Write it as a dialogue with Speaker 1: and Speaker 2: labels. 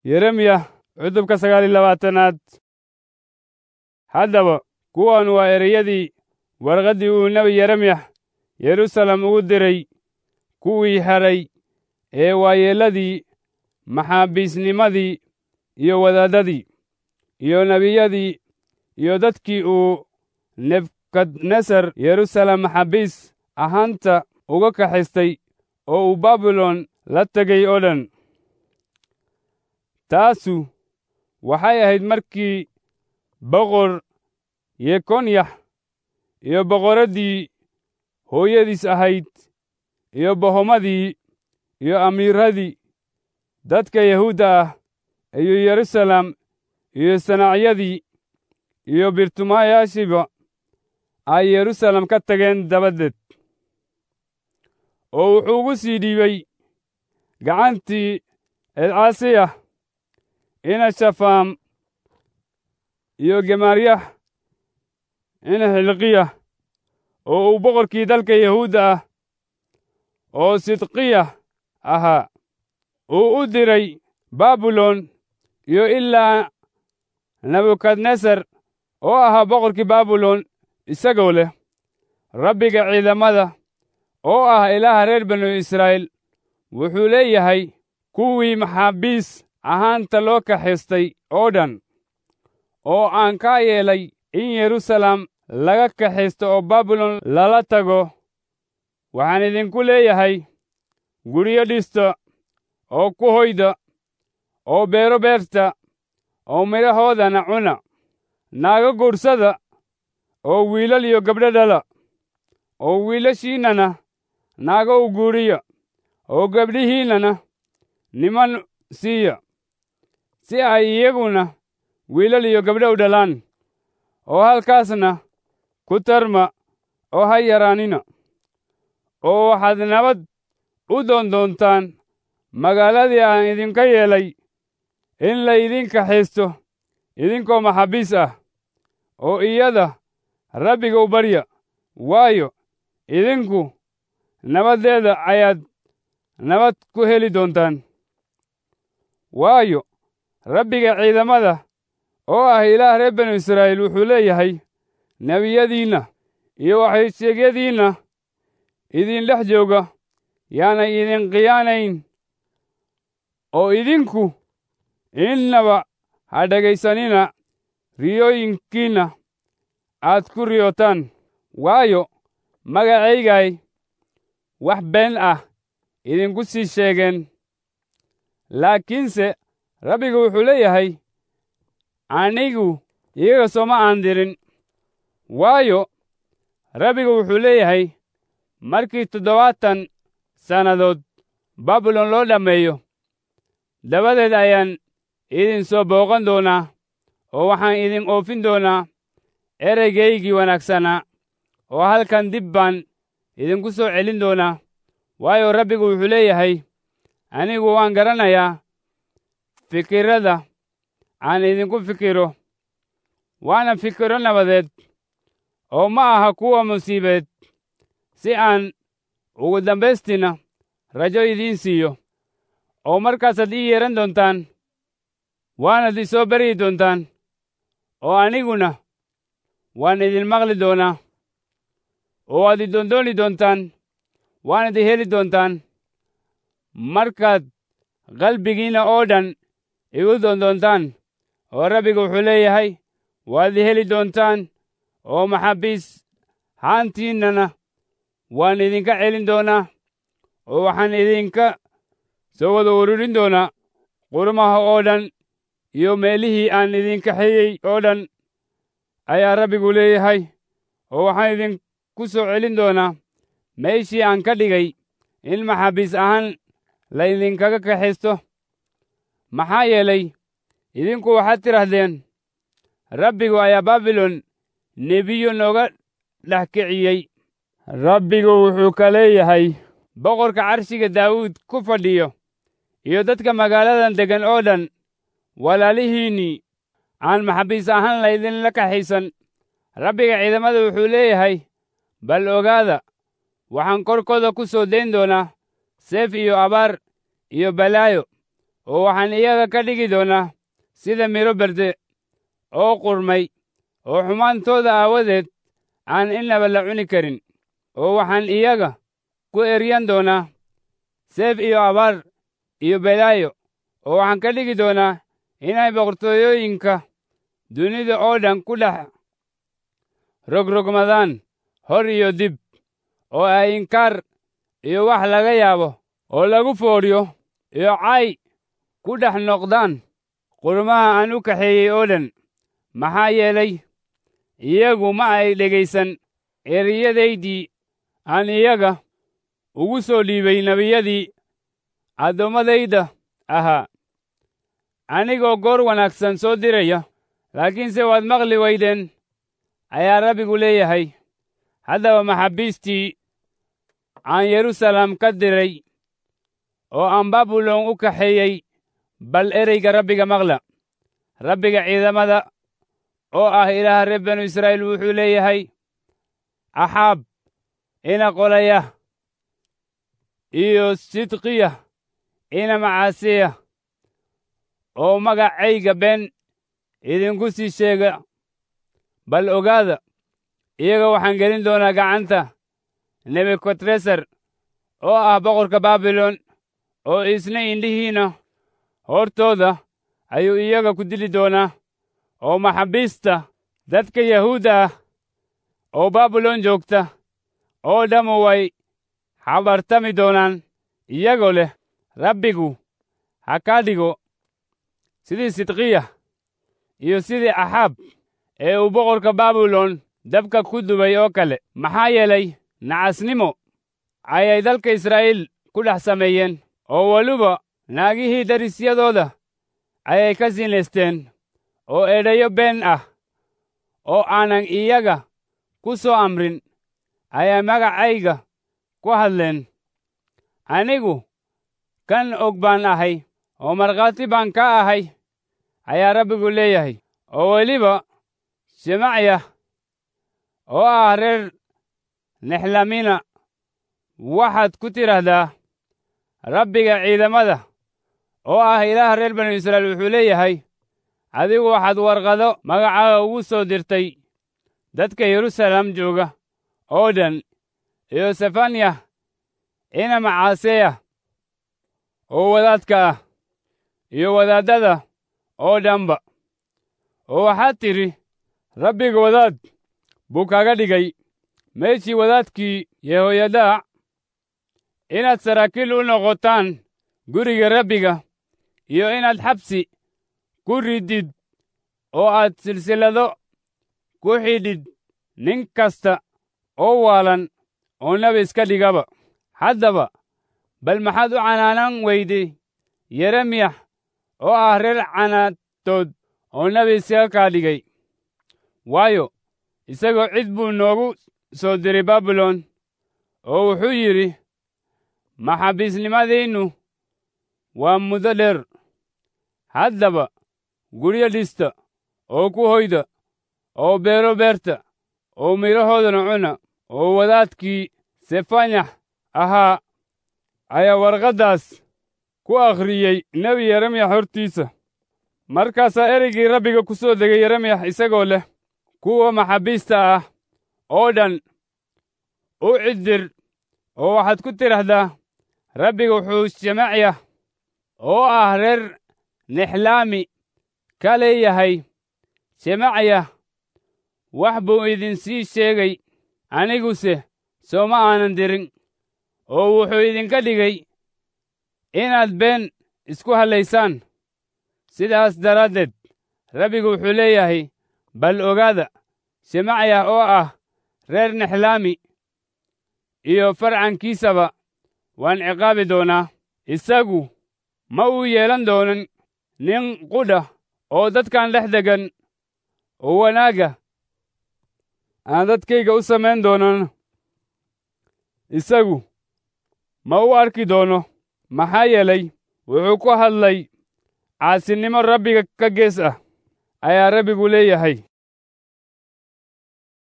Speaker 1: yeremiya cutubka sagaal iyo labaatanaad haddaba kuwan waa ereyadii warqaddii uu nebi yeremiya yerusalem ugu diray kuwii hadhay ee waayeelladii maxaabiisnimadii iyo wadaaddadii iyo nebiyadii iyo dadkii uu nebukadnesar yerusalem maxaabiis ahaanta uga kaxistay oo uu baabilon la tegay oo dhan taasu waxay ahayd markii boqor yekonyax iyo boqoraddii hooyadiis ahayd iyo bohomadii iyo amiiradii dadka yahuudda ah iyo yerusalem iyo sanacyadii iyo birtumayaashiiba ay yerusalem ka tageen dabadeed oo wuxuu ugu sii dhiibay gacantii elcaasiyah ina shafaam iyo gemaaryax ina xilqiya oo uu boqorkii dalka yahuudda ah oo sidqiya ahaa uu u diray baabilon iyo ilaa nebukadnesar oo ahaa boqorkii baabilon isagoo leh rabbiga ciidamada oo ah ilaaha reer banu israa'iil wuxuu leeyahay kuwii maxaabiis ahaanta loo kaxistay oo dhan oo aan kaa yeelay in yerusalem laga kaxisto oo baabilon lala tago waxaan idinku leeyahay guryo dhista oo ku hoyda oo beero beerta oo midhahoodana cuna naago guursada oo wiilal iyo gabdho dhala oo wiilashiinnana naago u guuriya oo gabdhihiinnana niman siiya si ay iyaguna wiilal iyo gabdho u dhalaan oo halkaasna ku tarma oo ha yaraanina oo waxaad nabad u doondoontaan magaaladii aan idinka yeelay in laydin kaxisto idinkoo maxaabiis ah oo iyada rabbiga u barya waayo idinku nabaddeeda ayaad nabad ku heli doontaan waayo rabbiga ciidamada oo ah ilaah reer banu israa'iil wuxuu leeyahay nebiyadiinna iyo waxaysheegyadiinna idin dhex jooga yaanay idin khiyaanayn oo idinku innaba ha dhegaysanina riyooyinkiinna aad ku riyootaan waayo magacaygay wax been ah idinku sii sheegeen laakiinse rabbigu wuxuu leeyahay anigu iyaga sooma aan dirin waayo rabbigu wuxuu leeyahay markii toddobaatan sannadood baabilon loo dhammeeyo dabadeed ayaan idin soo booqan doonaa oo waxaan idin oofin doonaa ereygaygii wanaagsanaa oo halkan dib baan idinku soo celin doonaa waayo rabbigu wuxuu leeyahay anigu waan garanayaa fikirrada aan idinku fikiro waana fikiro nabadeed oo ma aha kuwa musiibeed si aan ugu dambaystina rajo idiin siiyo oo markaasaad ii yeehan doontaan waanad i soo baryi doontaan oo aniguna waan idin maqli doonaa oo waad i doondooni doontaan waanad i heli doontaan markaad qalbigiinna oo dhan igu doondoontaan oo rabbiga wuxuu leeyahay waad i heli doontaan oo maxaabiis haantiinnana waan idinka celin doonaa oo waxaan idinka soo wada ururin doonaa qurumaha oo dhan iyo meelihii aan idinka xeyey oo dhan ayaa rabbigu leeyahay oo waxaan idinku soo celin doonaa meeshii aan ka dhigay in maxaabiis ahaan laydinkaga kaxisto maxaa yeelay idinku waxaad tidhahdeen rabbigu ayaa baabilon nebiyo nooga dhex kiciyey rabbigu wuxuu ka leeyahay boqorka carshiga daawuud ku fadhiyo iyo dadka magaaladan deggan oo dhan walaalihiinnii aan maxaabiis ahaan laydinla kaxaysan rabbiga ciidamada wuxuu leeyahay bal ogaada waxaan korkooda ku soo dayn doonaa seef iyo abaar iyo balaayo oo waxaan iyaga ka dhigi doonaa sida midho berde oo qurmay oo xumaantooda aawadeed aan innaba la cuni karin oo waxaan iyaga ku eryan doonaa seef iyo abaar iyo belaayo oo waxaan ka dhigi doonaa inay boqortooyooyinka dunida oo dhan ku dhex rogrogmadaan hor iyo dib oo ay inkaar iyo wax laga yaabo oo lagu foodhiyo iyo cay ku dhex noqdaan qurmaha aan u kaxeeyey oo dhan maxaa yeelay iyagu ma ay dhegaysan eriyadaydii aan iyaga ugu soo dhiibay nebiyadii addoommadayda ahaa anigoo goor wanaagsan soo diraya laakiinse waad maqli weydeen ayaa rabbigu leeyahay haddaba maxaabiistii aan yeruusaalem ka diray oo aan babulon u kaxeeyey bal ereyga rabbiga maqla rabbiga ciidamada oo ah ilaaha reer banu israa'iil wuxuu leeyahay axaab ina qolaya iyo sidqiya ina macaasiya oo magacayga been idinku sii sheega bal ogaada iyaga waxaan gelin doonaa gacanta nebukadresar oo ah boqorka baabilon oo isna indhihiina hortooda ayuu iyaga ku dili doonaa oo maxaabiista dadka yahuudda ah oo baabilon joogta oo dhammu way xabartami doonaan iyagoo leh rabbigu ha kaa dhigo sidii sidqiya iyo sidii axaab ee uu boqorka baabilon dabka ku dubay oo kale maxaa yeelay nacasnimo ayay dalka israa'iil ku dhex sameeyeen oo weliba naagihii darisyadooda ayay ka sinaysteen oo edhayo been ah oo aanan iyaga ku soo amrin ayay magacayga ku hadleen anigu kan og baan ahay oo markhaati baan ka ahay ayaa rabbigu leeyahay oo weliba shemacya oo ah reer nexlamina waxaad ku tidhaahdaa rabbiga ciidamada oo ah ilaaha reer banu israa'iil wuxuu leeyahay adigu waxaad warqado magacaaga ugu soo dirtay dadka yeruusaalem jooga oo dhan iyo sefanya ina macaaseya oo wadaadka ah iyo wadaaddada oo dhanba oo waxaad tidhi rabbiga wadaad buu kaga dhigay meeshii wadaadkii yehoyadaac inaad saraakiil u noqotaan guriga rabbiga iyo inaad xabsi ku ridid oo aad silsilado ku xidhid nin kasta oo waalan oo nebi iska dhigaba haddaba bal maxaad u canaanan weyday yeremiyax oo ah reer canaatood oo nebi iskaga kaa dhigay waayo isagoo cid buu noogu soo diray baabilon oo wuxuu yidhi maxaabiisnimadiinnu waa muddo dheer haddaba guryo dhista oo ku hoyda oo beero beerta oo midhahoodana cuna oo wadaadkii sefanyax ahaa ayaa warqaddaas ku akhriyey nebi yeremiyax hortiisa markaasaa ereygii rabbiga ku soo degay yeremiyax isagoo leh kuwa maxaabiista ah oo dhan u ciddir oo waxaad ku tidhaahdaa rabbiga wuxuu shemacya oo ah reer nexlaami ka leeyahay shemacya wax buu idinsii sheegay aniguse sooma aanan dirin oo wuxuu idinka dhigay inaad been isku hallaysaan sidaas daraaddeed rabbigu wuxuu leeyahay bal ogaada shemacya oo ah reer nexlaami iyo farcankiisaba waan ciqaabi doonaa isagu ma uu yeelan doonan nin qudha oo dadkan dhex degan oo wanaagga aan dadkayga u samayn doonan isagu ma u arki doono maxaa yeelay wuxuu ku hadlay caasinimo rabbiga ka gees ah ayaa rabbigu leeyahay